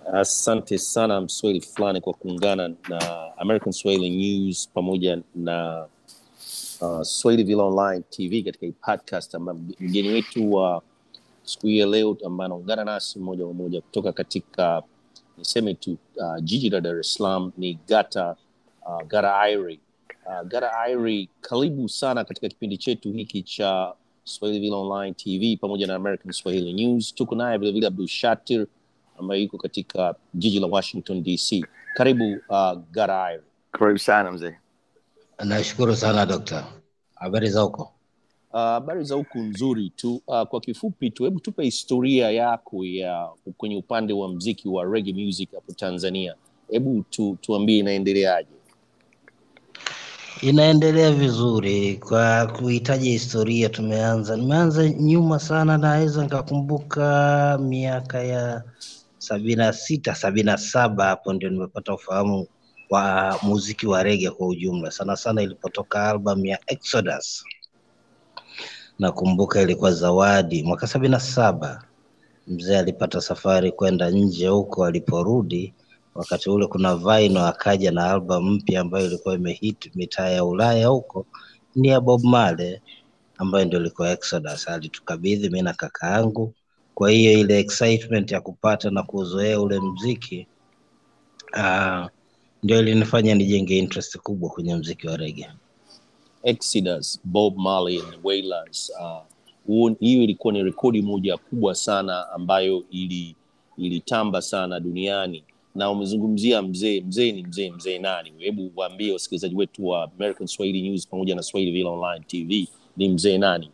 Asante sana Mswahili fulani kwa kuungana na American Swahili News pamoja na uh, Swahili Villa Online TV katika hii podcast ambayo mgeni wetu wa siku hii ya leo ambaye anaungana nasi moja kwa moja kutoka katika niseme tu uh, jiji la Dar es Salaam ni Gata uh, Gata Iri. Uh, Gata Iri, karibu sana katika kipindi chetu hiki cha Swahili Villa Online TV pamoja na American Swahili News. Tuko naye vilevile Abdul Shatir ambaye yuko katika jiji la Washington DC. Karibu uh, Gata Iri. Karibu sana mzee. Nashukuru sana dokta. Habari za huko? Uh, habari za huku nzuri tu. Uh, kwa kifupi tu, hebu tupe historia yako ya kwenye upande wa mziki wa reggae music hapo Tanzania. Hebu tu, tuambie inaendeleaje? Inaendelea vizuri. Kwa kuhitaji historia, tumeanza nimeanza nyuma sana, naweza nikakumbuka miaka ya sabini na sita sabini na saba hapo ndio nimepata ufahamu wa muziki wa rege kwa ujumla, sana sana ilipotoka album ya Exodus. Nakumbuka ilikuwa Zawadi mwaka sabini na saba. Mzee alipata safari kwenda nje huko, aliporudi wakati ule kuna Vaino akaja na album mpya ambayo ilikuwa imehit mitaa ya Ulaya huko, ni ya Bob Marley ambayo ndio ilikuwa Exodus. Alitukabidhi mimi na kaka yangu. Kwa hiyo ile excitement ya kupata na kuzoea ule mziki uh, ndio ilinifanya nijenge interest kubwa kwenye mziki wa reggae. Exodus, Bob Marley and the Wailers. Uh, huo- hiyo ilikuwa ni rekodi moja kubwa sana ambayo ili ilitamba sana duniani na umezungumzia mzee mzee ni mzee mzee nani hebu waambie wasikilizaji wetu wa American Swahili News pamoja na Swahili Villa Online TV ni mzee nani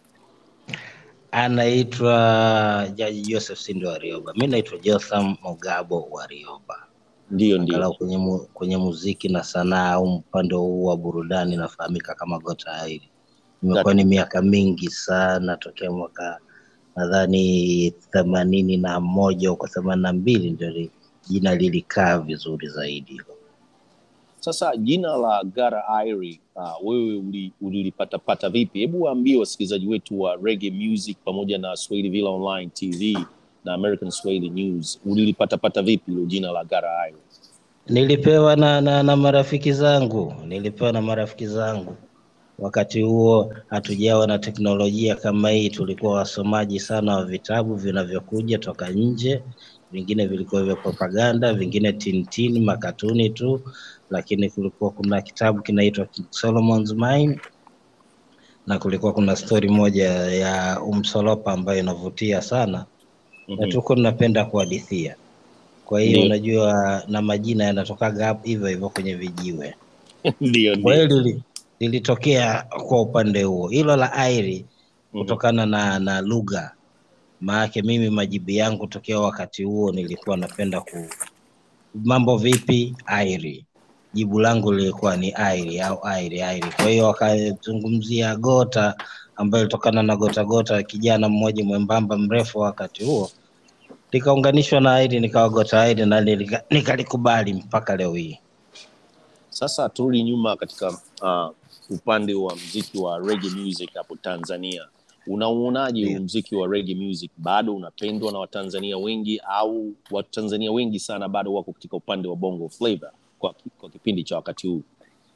Anaitwa Jaji Joseph Sindo Warioba, mi naitwa Jotham Mogabo Warioba. ndio ndio Angalau kwenye, mu, kwenye muziki na sanaa au upande huu wa burudani nafahamika kama Gota Airi. Imekuwa ni miaka mingi sana tokea mwaka nadhani themanini na moja huko themanini na mbili ndio li- jina lilikaa vizuri zaidi. Sasa jina la Gara Iri uh, wewe uli- ulilipatapata vipi? Hebu waambie wasikilizaji wetu wa Reggae Music pamoja na Swahili Villa Online TV na American Swahili News, ulilipatapata vipi hilo jina la Gara Iri? Nilipewa na, na, na marafiki zangu, nilipewa na marafiki zangu. Wakati huo hatujawa na teknolojia kama hii, tulikuwa wasomaji sana wa vitabu vinavyokuja toka nje. Vingine vilikuwa vya propaganda, vingine tintini, makatuni tu, lakini kulikuwa kuna kitabu kinaitwa King Solomon's Mine na kulikuwa kuna stori moja ya Umsolopa ambayo inavutia sana na Mhm. tuko tunapenda kuhadithia. Kwa hiyo Ndio. unajua, na majina yanatokaga hapo hivyo hivyo kwenye vijiwe. Ndio, Kwa ndio. hiyo lili- lilitokea kwa upande huo, hilo la airi Mhm. kutokana na na lugha. Maanake mimi majibu yangu tokea wakati huo nilikuwa napenda ku mambo vipi airi, jibu langu lilikuwa ni airi au airi airi. Kwa hiyo wakazungumzia gota ambayo ilitokana na gota gota, kijana mmoja mwembamba mrefu wakati huo, likaunganishwa na airi, nikawa gota airi na nilika- nikalikubali mpaka leo hii. Sasa turudi nyuma katika uh, upande wa mziki wa reggae music hapo Tanzania. Unauonaje huu Ndio. mziki wa reggae music? Bado unapendwa na Watanzania wengi au Watanzania wengi sana bado wako katika upande wa bongo flavor kwa, kwa kipindi cha wakati huu?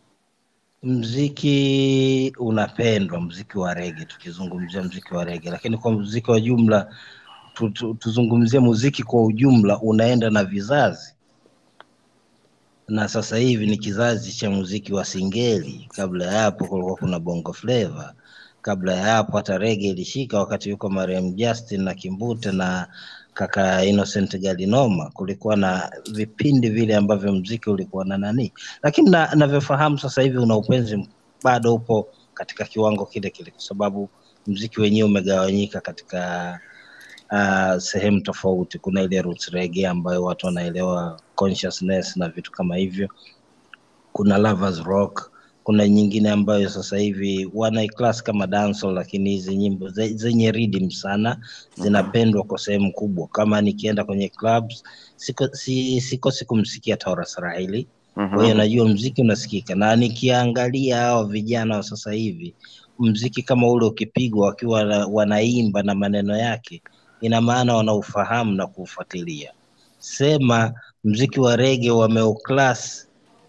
Mziki unapendwa, mziki wa rege, tukizungumzia mziki wa rege, lakini kwa mziki wa jumla tu, tu, tuzungumzie muziki kwa ujumla unaenda na vizazi, na sasa hivi ni kizazi cha muziki wa singeli. Kabla ya hapo kulikuwa kuna bongo flava, kabla ya hapo hata rege ilishika wakati yuko Mariam Justin na Kimbute na kaka Innocent Galinoma, kulikuwa na vipindi vile ambavyo mziki ulikuwa na nani, lakini na- navyofahamu sasa hivi una upenzi bado upo katika kiwango kile kile, kwa sababu mziki wenyewe umegawanyika katika uh, sehemu tofauti. Kuna ile roots reggae ambayo watu wanaelewa consciousness na vitu kama hivyo, kuna lovers rock, kuna nyingine ambayo sasa hivi wanaiclass kama dancehall, lakini hizi nyimbo ze- zenye rhythm sana zinapendwa kwa sehemu kubwa. Kama nikienda kwenye clubs siko, si, sikosi kumsikia Taurus Rahili kwa hiyo najua mziki unasikika, na nikiangalia hao vijana wa sasa hivi, mziki kama ule ukipigwa wakiwa na- wanaimba na maneno yake, ina maana wanaufahamu na kuufuatilia. sema mziki wa rege wameoclass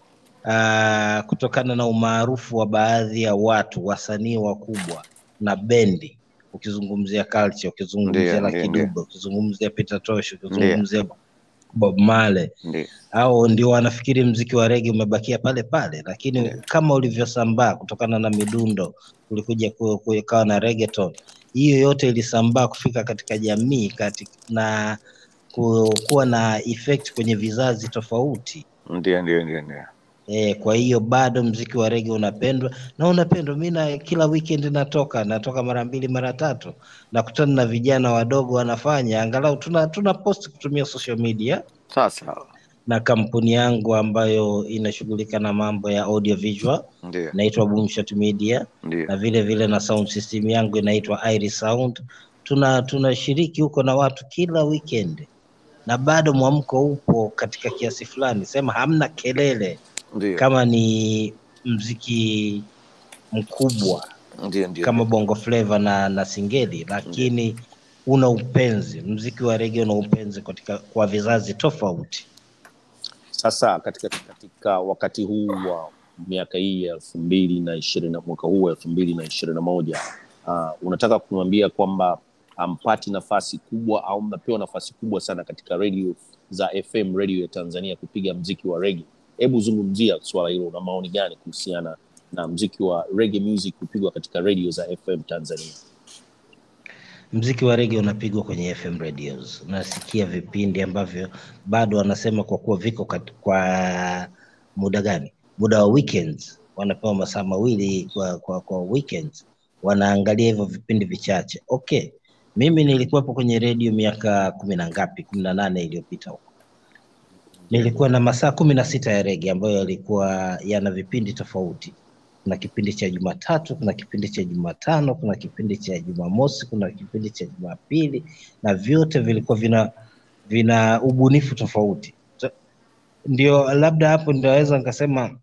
uh, kutokana na umaarufu wa baadhi ya watu wasanii wakubwa na bendi ukizungumzia culture ukizungumzia Ndiyo, Lucky ndiyo, ndiyo. Dube ukizungumzia Peter Tosh ukizungumzia Bob Marley Ndio. au ndio wanafikiri mziki wa rege umebakia pale pale, lakini Yeah. kama ulivyosambaa kutokana na midundo, kulikuja ku- kukawa na reggaeton. Hiyo yote ilisambaa kufika katika jamii kati, na ku- kuwa na effect kwenye vizazi tofauti. Ndio, ndio, ndio, ndio. E, kwa hiyo bado mziki wa rege unapendwa na unapendwa. Mi na kila weekend natoka natoka mara mbili mara tatu, nakutana na vijana wadogo wanafanya, angalau tuna, tuna post kutumia social media Sawa sawa. na kampuni yangu ambayo inashughulika na mambo ya audio visual Ndio, inaitwa Boomshot Media ndio. na vile vile na sound system yangu inaitwa Iris Sound. Tuna tunashiriki huko na watu kila weekend, na bado mwamko upo katika kiasi fulani, sema hamna kelele Ndio. kama ni mziki mkubwa Ndio, ndio. kama bongo flava na, na singeli, lakini una upenzi. Mziki wa rege una upenzi katika kwa vizazi tofauti. Sasa katika, katika wakati huu wa miaka hii ya elfu mbili na ishirini na mwaka huu wa elfu mbili na ishirini na moja uh, unataka kumwambia kwamba ampati nafasi kubwa au mnapewa nafasi kubwa sana katika redio za FM redio ya Tanzania kupiga mziki wa rege. Hebu zungumzia swala hilo, una maoni gani kuhusiana na mziki wa reggae music kupigwa katika redio za FM Tanzania? Mziki wa rege unapigwa kwenye FM radios. Nasikia vipindi ambavyo bado wanasema kwa kuwa viko kat, kwa muda gani, muda wa weekends, wanapewa masaa mawili kwa, kwa, kwa weekends, wanaangalia hivyo vipindi vichache. Okay, mimi nilikuwepo kwenye redio miaka kumi na ngapi, kumi na nane iliyopita huko nilikuwa na masaa kumi na sita ya rege ambayo yalikuwa yana vipindi tofauti. Kuna kipindi cha Jumatatu, kuna kipindi cha Jumatano, kuna kipindi cha Jumamosi, kuna kipindi cha Jumapili, na vyote vilikuwa vina vina ubunifu tofauti. So, ndio labda hapo ndaweza nikasema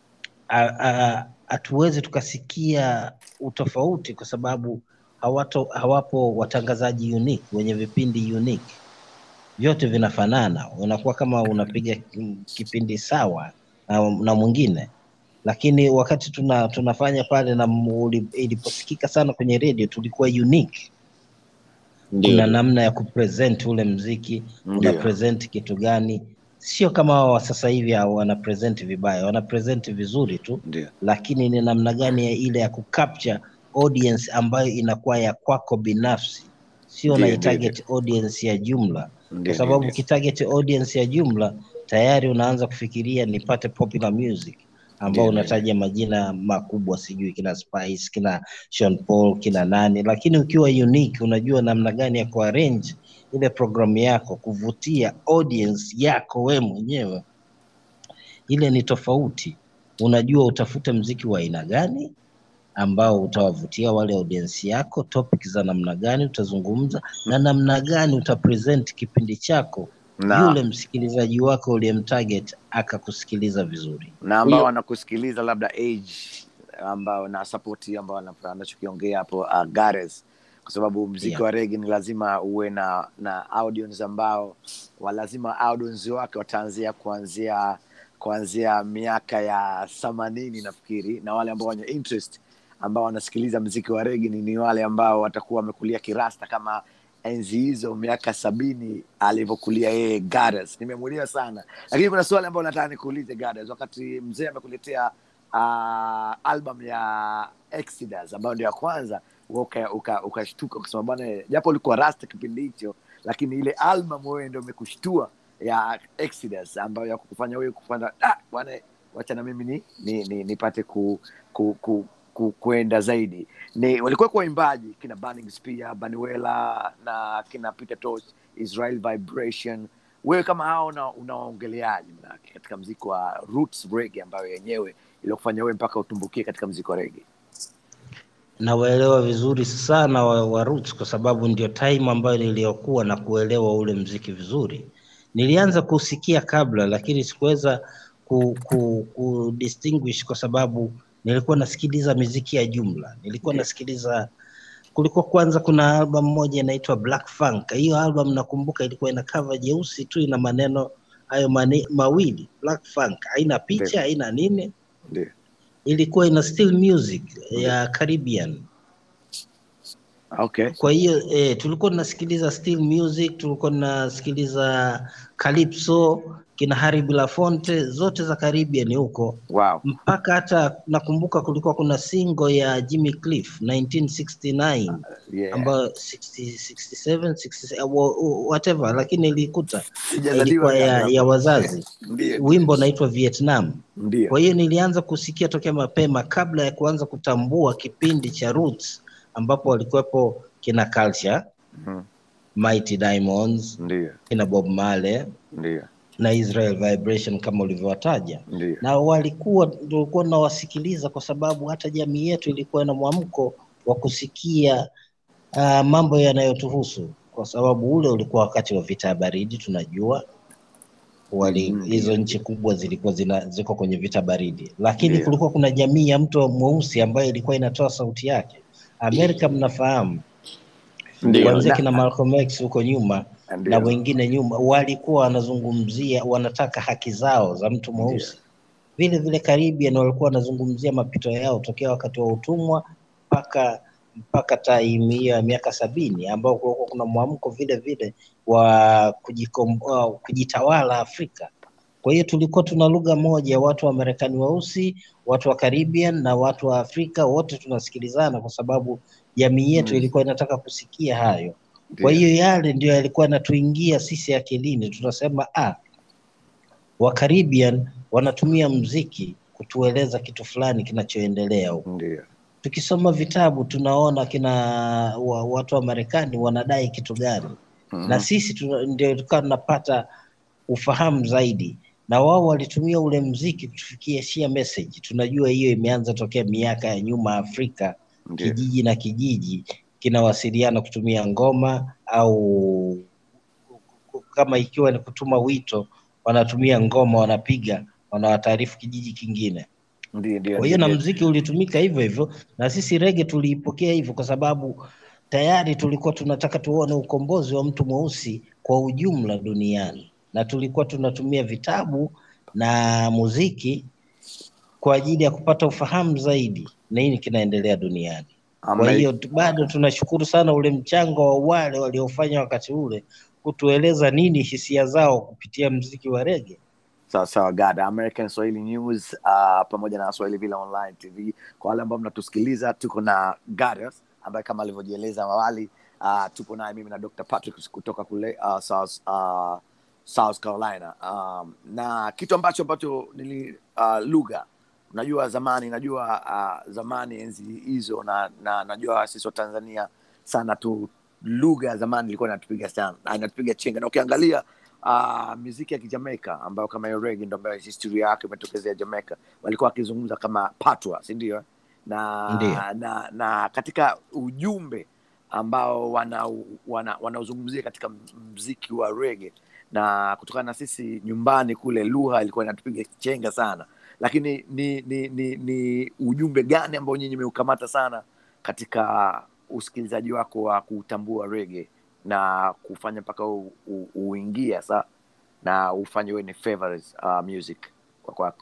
a- a- hatuwezi tukasikia utofauti kwa sababu hawato, hawapo watangazaji unique wenye vipindi unique vyote vinafanana, unakuwa kama unapiga ki- kipindi sawa na, na mwingine, lakini wakati tuna, tunafanya pale na muli- iliposikika sana kwenye redio tulikuwa unique. Ndio, Kuna namna ya kupresent ule mziki, una Ndio. present kitu gani, sio kama hao wa sasa hivi hao wana present vibaya, wana present vizuri tu, Ndio. lakini ni namna gani ya ile ya kucapture audience ambayo inakuwa ya kwako binafsi, sio Ndio, na ndio, target audience ya jumla Ndio, kwa sababu ndio, ukitarget audience ya jumla tayari unaanza kufikiria nipate popular music ambao Ndio, ndio. unataja majina makubwa, sijui kina Spice, kina Sean Paul, kina nani, lakini ukiwa unique unajua namna gani ya kuarrange ile programu yako kuvutia audience yako we mwenyewe, ile ni tofauti. Unajua utafute mziki wa aina gani ambao utawavutia wale audience yako, topic za namna gani utazungumza na namna gani utapresent kipindi chako, Na- yule msikilizaji wako uliyemtarget akakusikiliza vizuri. na ambao Hiyo- wanakusikiliza labda age ambao na support ambao wana- anachokiongea hapo uh, Gares kwa sababu mziki Yeah. wa rege ni lazima uwe na na audience ambao wa lazima audience wake wataanzia kuanzia kuanzia miaka ya themanini nafikiri na wale ambao wenye interest ambao wanasikiliza mziki wa rege ni, ni wale ambao watakuwa wamekulia kirasta kama enzi hizo miaka sabini alivyokulia yeye Gares. Nimemulia sana, lakini kuna swali ambalo nataka nikuulize Gares, wakati mzee amekuletea uh, album ya Exodus ambayo ndio ya kwanza ukashtuka uka, ukashtuka ukasema bwana, japo ulikuwa rasta kipindi hicho, lakini ile album wewe ndio imekushtua ya Exodus ambayo ya kukufanya wewe kufanya ah, bwana, wacha na mimi ni, ni, ni, nipate ku, ku, ku, ku, kuenda zaidi. Ni walikuwa kwa waimbaji kina Burning Spear, Banuela na kina Peter Tosh, Israel Vibration. Wewe kama hao una- unawaongeleaje manake katika mziki wa roots reggae ambayo yenyewe iliyokufanya wewe mpaka utumbukie katika mziki wa reggae? Nawaelewa vizuri sana wa, wa Roots kwa sababu ndio time ambayo niliyokuwa na kuelewa ule mziki vizuri. Nilianza kusikia kabla, lakini sikuweza ku, ku, ku distinguish kwa sababu nilikuwa nasikiliza miziki ya jumla, nilikuwa Ndio. nasikiliza kulikuwa kwanza kuna album moja inaitwa Black Funk. Hiyo album nakumbuka ilikuwa ina cover jeusi tu, ina maneno hayo mani, mawili Black Funk, haina picha Ndio. haina nini, Ndio. ilikuwa ina still music ya Caribbean. Okay. Kwa hiyo eh, tulikuwa tunasikiliza still music, tulikuwa tunasikiliza calypso, kina Harry Belafonte, zote za Caribbean huko Wow. mpaka hata nakumbuka kulikuwa kuna single ya Jimmy Cliff 1969 Yeah. ambayo 60, 67, 67 wa- whatever, lakini ilikuta Sijazaliwa ilikuwa ya, kabla. ya wazazi. Ndio. Wimbo unaitwa Vietnam. Ndio. Kwa hiyo nilianza kusikia tokea mapema kabla ya kuanza kutambua kipindi cha Roots ambapo walikuwepo kina Culture, Mhm. Mighty Diamonds, Ndio. kina Bob Marley Ndio. na Israel Vibration kama ulivyowataja. Ndio. na walikuwa tulikuwa tunawasikiliza kwa sababu hata jamii yetu ilikuwa na mwamko wa kusikia uh, mambo yanayotuhusu kwa sababu ule ulikuwa wakati wa vita ya baridi tunajua wali Mm. hizo nchi kubwa zilikuwa zina, ziko kwenye vita baridi lakini Ndio. kulikuwa kuna jamii ya mtu mweusi ambayo ilikuwa inatoa sauti yake Amerika mnafahamu Ndio. kuanzia Na- kina Malcolm X huko nyuma Ndio. na wengine nyuma walikuwa wanazungumzia wanataka haki zao za mtu mweusi vile vile Caribbean walikuwa wanazungumzia mapito yao tokea wakati wa utumwa mpaka mpaka time hiyo ya miaka sabini ambao kulikuwa kuna mwamko vile vile wa kujikomboa kujitawala Afrika. Kwa hiyo tulikuwa tuna lugha moja, watu wa Marekani weusi, watu wa Caribbean na watu wa Afrika, wote tunasikilizana kwa sababu jamii yetu Mm. ilikuwa inataka kusikia hayo. Ndio. Kwa hiyo yale ndio yalikuwa yanatuingia sisi akilini, tunasema ah, wa Caribbean wanatumia mziki kutueleza kitu fulani kinachoendelea huko. Ndio. Tukisoma vitabu tunaona kina wa, watu wa Marekani wanadai kitu gani, Mhm. na sisi tuna- ndio tukawa tunapata ufahamu zaidi, na wao walitumia ule mziki kutufikishia message. Tunajua hiyo imeanza tokea miaka ya nyuma Afrika, Ndio. kijiji na kijiji kinawasiliana kutumia ngoma au kama ikiwa ni kutuma wito, wanatumia ngoma, wanapiga, wanawataarifu kijiji kingine. Ndio. Ndio. Kwa hiyo na Ndio. mziki ulitumika hivyo hivyo, na sisi rege tuliipokea hivyo, kwa sababu tayari tulikuwa tunataka tuone ukombozi wa mtu mweusi kwa ujumla duniani, na tulikuwa tunatumia vitabu na muziki kwa ajili ya kupata ufahamu zaidi nini kinaendelea duniani. Kwa Amna- hiyo tu- bado tunashukuru sana ule mchango wa wale waliofanya wakati ule kutueleza nini hisia zao kupitia mziki wa rege. sawa sawa gada american swahili news uh, pamoja na swahili vile online tv kwa wale ambao mnatusikiliza tuko na gadas ambaye kama alivyojieleza awali uh, tupo naye mimi na dr patrick kutoka kule uh, south, uh, south carolina um, na kitu ambacho ambacho nili uh, lugha unajua zamani najua uh, zamani enzi hizo na, na najua sisi wa tanzania sana tu lugha ya zamani ilikuwa inatupiga sana inatupiga chenga na ukiangalia uh, muziki ya kijamaika ambayo kama hiyo rege ndo ambayo historia yake imetokezea jamaica walikuwa wakizungumza kama patwa si ndio na, Ndio. na na katika ujumbe ambao wanauzungumzia wana, wanauzungumzia katika mziki wa rege na kutokana na sisi nyumbani kule lugha ilikuwa inatupiga chenga sana lakini ni ni, ni, ni ujumbe gani ambao nyinyi meukamata sana katika usikilizaji wako wa kutambua rege na kufanya mpaka u- u- uingie sa na ufanye wewe ni favorite uh, music kwa kwako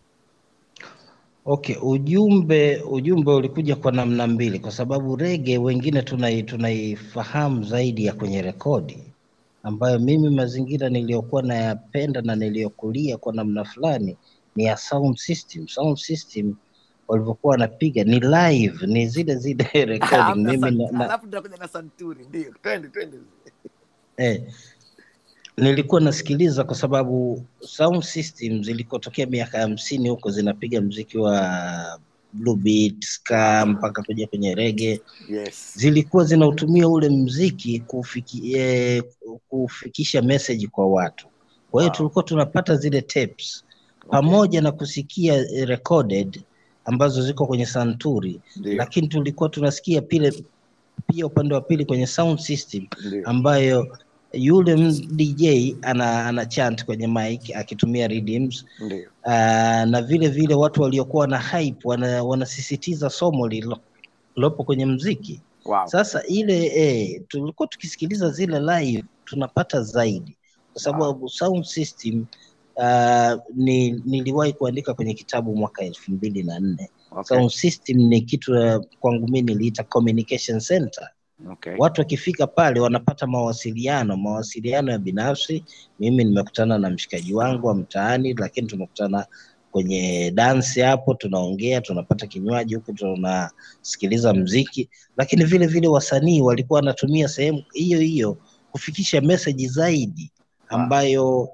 Okay, ujumbe ujumbe ulikuja kwa namna mbili, kwa sababu rege wengine tunai, tunaifahamu zaidi ya kwenye rekodi, ambayo mimi mazingira niliyokuwa nayapenda na niliyokulia kwa namna fulani ni ya sound system. Sound system walivyokuwa wanapiga ni live, ni zile zile recording. Hamna Mimi san- na, na, alafu tutakuja na santuri ndio twende twende eh, nilikuwa nasikiliza kwa sababu sound system zilikotokea miaka hamsini huko zinapiga mziki wa blue beat, ska mpaka kuja kwenye rege, yes zilikuwa zinautumia ule mziki kufiki, eh, kufikisha message kwa watu. Kwa hiyo Wow. tulikuwa tunapata zile tapes pamoja na kusikia eh, recorded ambazo ziko kwenye santuri, ndio lakini tulikuwa tunasikia pile pia upande wa pili kwenye sound system ndio ambayo yule m- DJ ana, ana chant kwenye mic akitumia rhythms ndio uh, na vile vile watu waliokuwa na hype wana, wanasisitiza somo lilo- lilopo kwenye mziki. wow. Sasa ile eh, tulikuwa tukisikiliza zile live tunapata zaidi, kwa sababu sound system uh, ni, niliwahi kuandika kwenye kitabu mwaka elfu mbili na nne okay. sound system ni kitu uh, kwangu mi niliita communication center okay. watu wakifika pale wanapata mawasiliano mawasiliano ya binafsi mimi nimekutana na mshikaji wangu wa mtaani lakini tumekutana kwenye dansi hapo tunaongea tunapata kinywaji huku tunasikiliza mziki lakini vile vile wasanii walikuwa wanatumia sehemu hiyo hiyo kufikisha meseji zaidi ambayo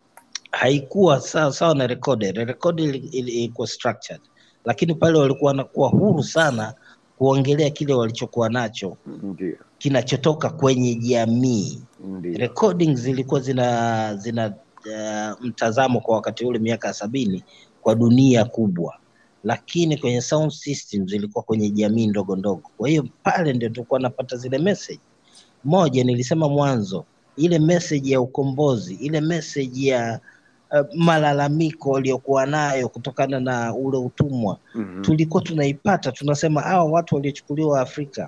haikuwa sawa sawa na recorded recorded ili- ili- ilikuwa structured lakini pale walikuwa wanakuwa huru sana kuongelea kile walichokuwa nacho ndio kinachotoka kwenye jamii ndio recordings zilikuwa zina zina uh, mtazamo kwa wakati ule miaka ya sabini kwa dunia kubwa lakini kwenye sound system zilikuwa kwenye jamii ndogo ndogo kwa hiyo pale ndio tulikuwa napata zile message moja nilisema mwanzo ile message ya ukombozi ile message ya uh, malalamiko waliokuwa nayo kutokana na ule utumwa Mhm. tulikuwa tunaipata tunasema hawa watu waliochukuliwa Afrika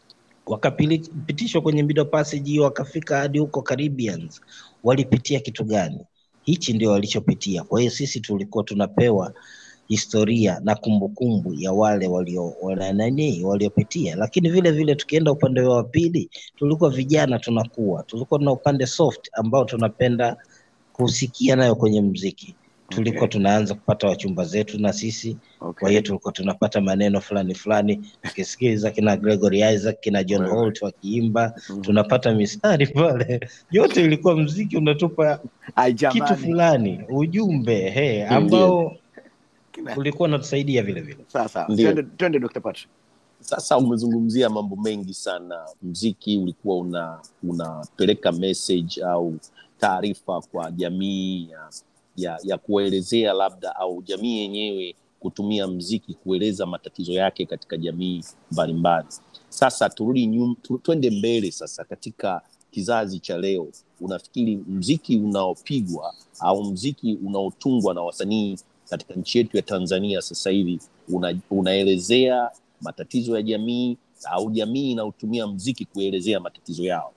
wakapitishwa kwenye Middle Passage hiyo wakafika hadi huko Caribbeans, walipitia kitu gani? Hichi ndio walichopitia. Kwa hiyo sisi tulikuwa tunapewa historia na kumbukumbu ya wale walio wana nani waliopitia, lakini vile vile tukienda upande wa pili, tulikuwa vijana tunakuwa, tulikuwa tuna upande soft ambao tunapenda kusikia nayo kwenye mziki. Tulikuwa Okay. tunaanza kupata wachumba zetu na sisi kwa okay. hiyo tulikuwa tunapata maneno fulani fulani tukisikiliza kina Gregory Isaac kina John Wewe. Holt wakiimba Mhm. tunapata mistari pale yote ilikuwa mziki unatupa Ai, kitu jamani. fulani ujumbe he ambao Kina- ulikuwa unatusaidia vile vile sawa sawa Ndio. twende twende Dr. Patrick sasa umezungumzia mambo mengi sana mziki ulikuwa una unapeleka message au taarifa kwa jamii ya, ya, ya kuelezea labda au jamii yenyewe kutumia mziki kueleza matatizo yake katika jamii mbalimbali sasa turudi nyum, tu, twende mbele sasa katika kizazi cha leo unafikiri mziki unaopigwa au mziki unaotungwa na wasanii katika nchi yetu ya tanzania sasa hivi una, unaelezea matatizo ya jamii au jamii inayotumia mziki kuelezea matatizo yao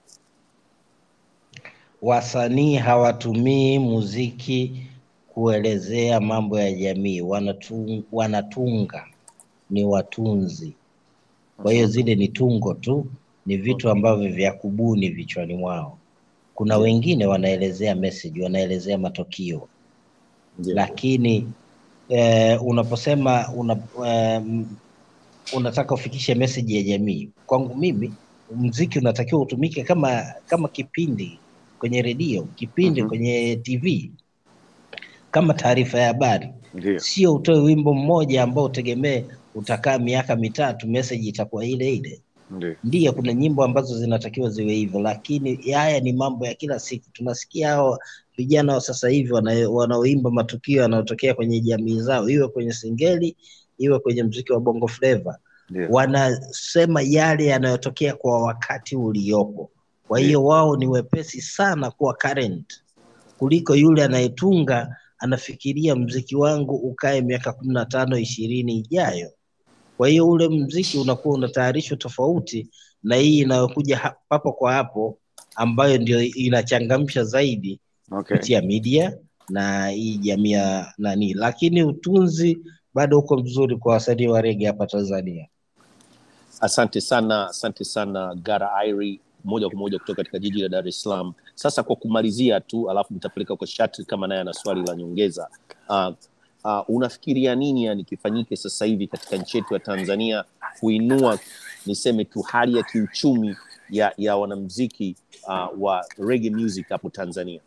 wasanii hawatumii muziki kuelezea mambo ya jamii wanatung, wanatunga ni watunzi kwa hiyo zile ni tungo tu ni vitu ambavyo vya kubuni vichwani mwao kuna wengine wanaelezea message wanaelezea matukio Ndio. lakini eh, unaposema una, eh, unataka ufikishe message ya jamii kwangu mimi mziki unatakiwa utumike kama kama kipindi kwenye redio kipindi Mhm. kwenye tv kama taarifa ya habari ndio sio utoe wimbo mmoja ambao utegemee utakaa miaka mitatu message itakuwa ile ile ndio ndiyo kuna nyimbo ambazo zinatakiwa ziwe hivyo lakini haya ni mambo ya kila siku tunasikia hao vijana wa sasa hivi wana- wanaoimba matukio yanayotokea kwenye jamii zao iwe kwenye singeli iwe kwenye mziki wa bongo flava ndio wanasema yale yanayotokea kwa wakati uliopo kwa hiyo wao ni wepesi sana kuwa current kuliko yule anayetunga anafikiria mziki wangu ukae miaka kumi na tano ishirini ijayo kwa hiyo ule mziki unakuwa unatayarishwa tofauti na hii inayokuja ha- papo kwa hapo ambayo ndio inachangamsha zaidi okay kupitia media na hii jamii ya nani lakini utunzi bado uko mzuri kwa wasanii wa rege hapa tanzania asante sana asante sana gara iri moja kwa moja kutoka katika jiji la dar es salaam sasa kwa kumalizia tu alafu nitapeleka kwa shatri kama naye ana swali la nyongeza uh, uh, unafikiria nini yani kifanyike sasa hivi katika nchi yetu ya tanzania kuinua niseme tu hali ya kiuchumi ya, ya wanamziki uh, wa reggae music hapo tanzania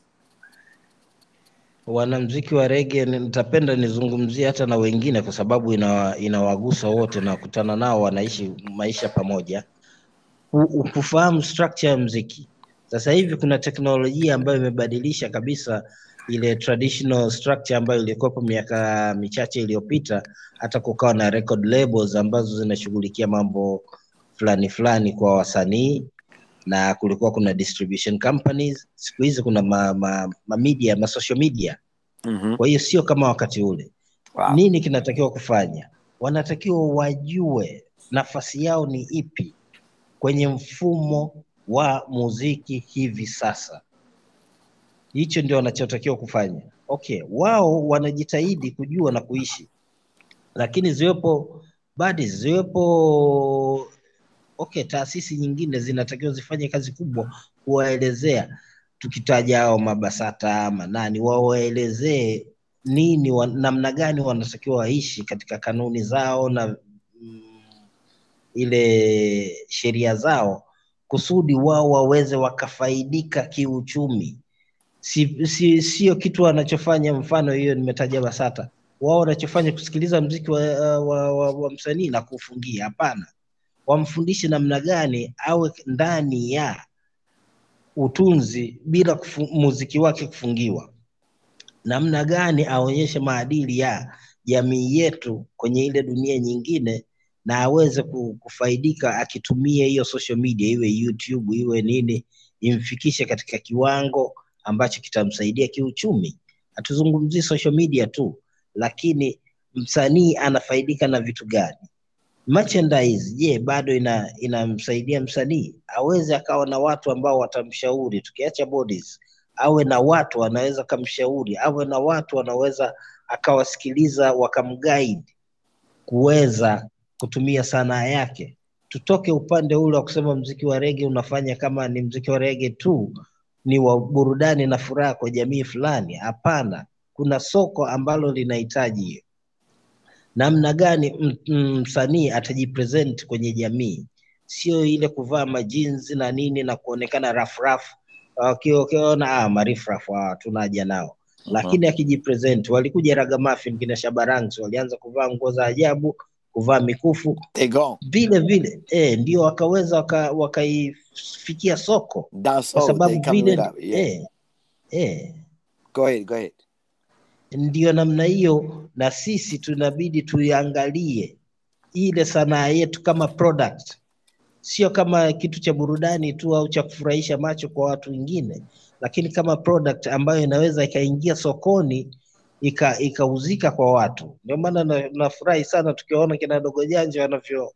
wanamziki wa rege nitapenda nizungumzie hata na wengine kwa sababu inawa- inawagusa wote na kutana nao wanaishi maisha pamoja Ku- kufahamu structure ya mziki sasa hivi kuna teknolojia ambayo imebadilisha kabisa ile traditional structure ambayo ilikuwepo miaka michache iliyopita hata kukawa na record labels ambazo zinashughulikia mambo fulani fulani kwa wasanii na kulikuwa kuna distribution companies siku hizi kuna ma, ma, ma media ma social media Mhm. kwa hiyo sio kama wakati ule Wow. nini kinatakiwa kufanya wanatakiwa wajue nafasi yao ni ipi kwenye mfumo wa muziki hivi sasa. Hicho ndio wanachotakiwa kufanya. Okay, wao wanajitahidi kujua na kuishi, lakini ziwepo badi ziwepo okay, taasisi nyingine zinatakiwa zifanye kazi kubwa kuwaelezea, tukitaja hao mabasata manani, wawaelezee nini wa, namna gani wanatakiwa waishi katika kanuni zao na mm, ile sheria zao kusudi wao waweze wakafaidika kiuchumi. Si, si, sio kitu wanachofanya. Mfano hiyo nimetaja BASATA, wao wanachofanya kusikiliza mziki wa, wa, wa, wa msanii na kuufungia. Hapana, wamfundishe namna gani awe ndani ya utunzi bila kufu, muziki wake kufungiwa, namna gani aonyeshe maadili ya jamii yetu kwenye ile dunia nyingine na aweze ku- kufaidika akitumia hiyo social media, iwe YouTube iwe nini, imfikishe katika kiwango ambacho kitamsaidia kiuchumi. Hatuzungumzii social media tu, lakini msanii anafaidika na vitu gani? Merchandise, je, bado ina inamsaidia msanii aweze akawa na watu ambao watamshauri, tukiacha bodies, awe na watu wanaweza kamshauri, awe na watu wanaweza akawasikiliza wakamguide kuweza kutumia sanaa yake. Tutoke upande ule wa kusema mziki wa rege unafanya kama ni mziki wa rege tu, ni wa burudani na furaha kwa jamii fulani. Hapana, kuna soko ambalo linahitaji hiyo. Namna gani m- m- msanii atajipresent kwenye jamii, sio ile kuvaa majinsi na nini na kuonekana rafrafu wakiona ah, marifrafu ah, tuna haja nao lakini akijipresent, walikuja Ragamuffin kina Shabarangs walianza kuvaa nguo za ajabu, kuvaa mikufu They go. vile vile eh, ndio wakaweza waka- wakaifikia soko Dance kwa hall, they sababu coming vile it up. Yeah. eh, eh, Go ahead, go ahead. ndio namna hiyo, na sisi tunabidi tuiangalie ile sanaa yetu kama product, sio kama kitu cha burudani tu au cha kufurahisha macho kwa watu wengine, lakini kama product ambayo inaweza ikaingia sokoni ika- ikauzika kwa watu. Ndio maana na- nafurahi sana tukiwaona kina Dogo Janja wanavyo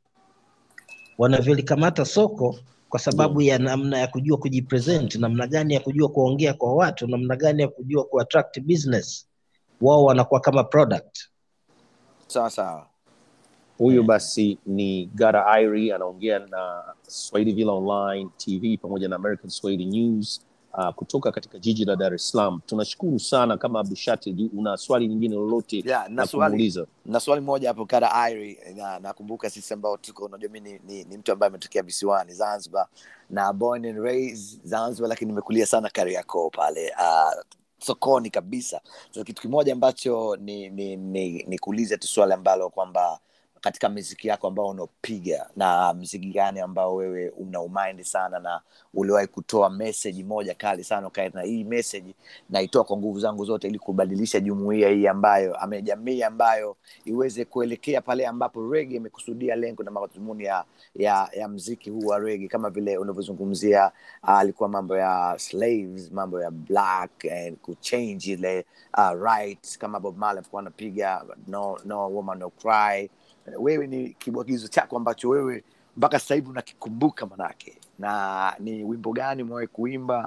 wanavyolikamata soko kwa sababu ya namna ya kujua kujipresent, namna gani ya kujua kuongea kwa watu, namna gani ya kujua kuattract business. Wao wanakuwa kama product. Sawa sawa. Huyu basi ni Gara Iri anaongea na Swahili Villa Online TV pamoja na American Swahili News uh, kutoka katika jiji la Dar es Salaam. Tunashukuru sana. Kama Abdushati, una swali nyingine lolote Yeah, na la swali kumuuliza? na swali moja hapo kara Iri na nakumbuka sisi ambao tuko unajua mimi ni, ni, ni mtu ambaye ametokea visiwani Zanzibar na born and raised Zanzibar lakini nimekulia sana Kariakoo pale uh, sokoni kabisa. Sasa kitu kimoja ambacho ni ni, ni, ni kuuliza tu swali ambalo kwamba katika miziki yako ambao unaopiga na mziki gani ambao wewe una umind sana na uliwahi kutoa message moja kali sana ukae na hii message naitoa kwa nguvu zangu zote ili kubadilisha jumuiya hii ambayo ame jamii ambayo iweze kuelekea pale ambapo rege imekusudia lengo na madhumuni ya, ya, ya mziki huu wa rege kama vile unavyozungumzia ah, alikuwa mambo ya slaves mambo ya black and kuchange ile uh, right kama bob Marley alikuwa anapiga no, no woman no cry wewe ni kibwagizo chako ambacho wewe mpaka sasa hivi unakikumbuka manake na ni wimbo gani umewahi kuimba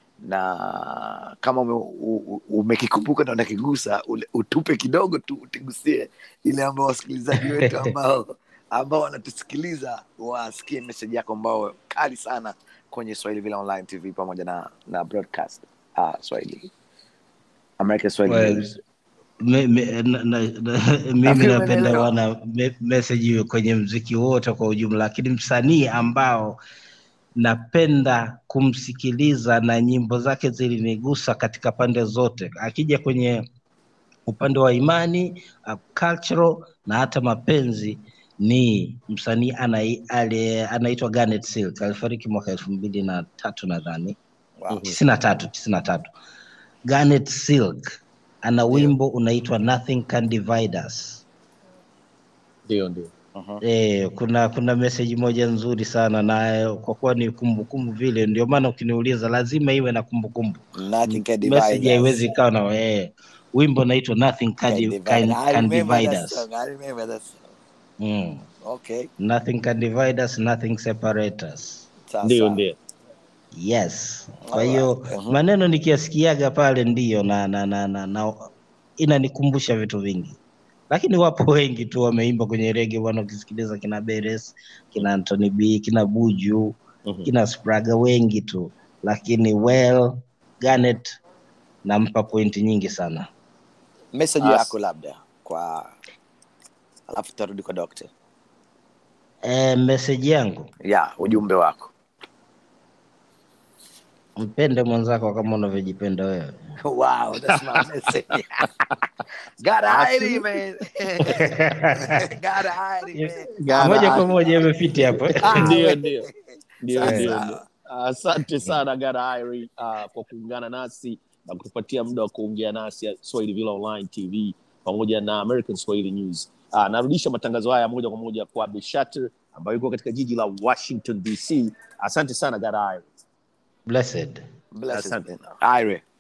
na kama ume, u- u- umekikumbuka na unakigusa ule- utupe kidogo tu utigusie ile ambao wasikilizaji wetu ambao ambao wanatusikiliza wasikie message yako ambao kali sana kwenye swahili vile online tv pamoja na na broadcast uh, swahili american swahili Well, News. me, me, na, na, na, mimi Nafikiri napenda umenielewa. wana me, message hiyo kwenye mziki wote kwa ujumla, lakini msanii ambao napenda kumsikiliza na nyimbo zake zilinigusa katika pande zote, akija kwenye upande wa imani uh, cultural na hata mapenzi ni msanii anai- ali- anaitwa Garnet Silk alifariki mwaka elfu mbili na tatu nadhani Wow. tisini na tatu tisini na tatu Garnet Silk ana wimbo unaitwa Nothing Can Divide Us. Ndio, ndio. Mhm. Eh, kuna kuna message moja nzuri sana na kwa kuwa ni kumbukumbu vile, ndio maana ukiniuliza lazima iwe na kumbukumbu. Nothing can divide Message us. haiwezi ikawa na eh, wimbo unaitwa Nothing Can, Can Di- divide. can, I can remember Divide that Us. song. I remember that song. Mm. okay nothing can divide us nothing separate us sawa ndio sawa. ndio yes kwa Alright. hiyo Mhm. maneno nikiasikiaga pale ndiyo na, na, na, na, na inanikumbusha vitu vingi lakini wapo wengi tu wameimba kwenye rege bwana ukisikiliza kina beres kina antony b kina buju Mhm. kina spraga wengi tu lakini well ganet nampa pointi nyingi sana message As- yako labda kwa alafu tutarudi kwa doctor e, meseji yangu ya ujumbe wako mpende mwenzako kama unavyojipenda wewe wow that's my message got Heidi, man got Heidi, man Got moja Heidi. kwa moja imefiti hapo Ah, ndio we- ndio ndio Sawa, ndio sawa. ndio. asante sana garairi uh, kwa kuungana nasi na kutupatia muda wa kuongea nasi swahili villa online tv pamoja na american swahili news uh, narudisha matangazo haya moja kwa moja kwa abdushatir ambayo iko katika jiji la washington dc asante sana garairi blessed Blessed Asante. man. Ire.